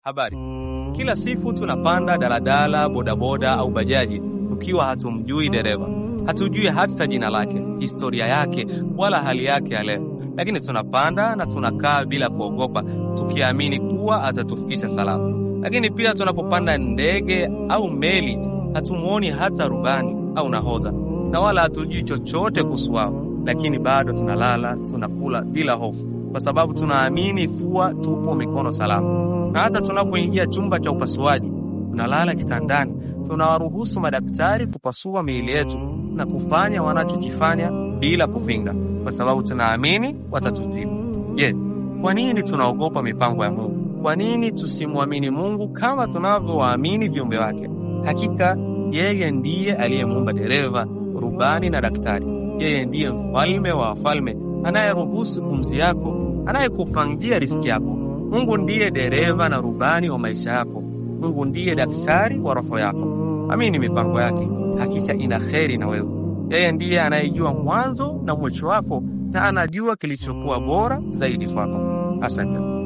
Habari. Kila siku tunapanda daladala, bodaboda au bajaji tukiwa hatumjui dereva, hatujui hata jina lake, historia yake, wala hali yake ya leo, lakini tunapanda na tunakaa bila kuogopa, tukiamini kuwa atatufikisha salama. Lakini pia tunapopanda ndege au meli, hatumuoni hata rubani au nahodha, na wala hatujui chochote kuhusu wao, lakini bado tunalala, tunakula bila hofu, kwa sababu tunaamini kuwa tupo mikono salama na hata tunapoingia chumba cha upasuaji, tunalala kitandani, tunawaruhusu madaktari kupasua miili yetu na kufanya wanachokifanya bila kupinga, kwa sababu tunaamini watatutibu. Je, kwa nini tunaogopa mipango ya Mungu? Kwa nini tusimwamini Mungu kama tunavyowaamini viumbe wake? Hakika yeye ndiye aliyemuumba dereva, rubani na daktari. Yeye ndiye mfalme wa wafalme, anayeruhusu pumzi yako, anayekupangia riski yako. Mungu ndiye dereva na rubani wa maisha yako. Mungu ndiye daktari wa roho yako. Amini mipango yake, hakika ina kheri na wewe. Yeye ndiye anayejua mwanzo na mwisho wako, na anajua kilichokuwa bora zaidi kwako. Asante.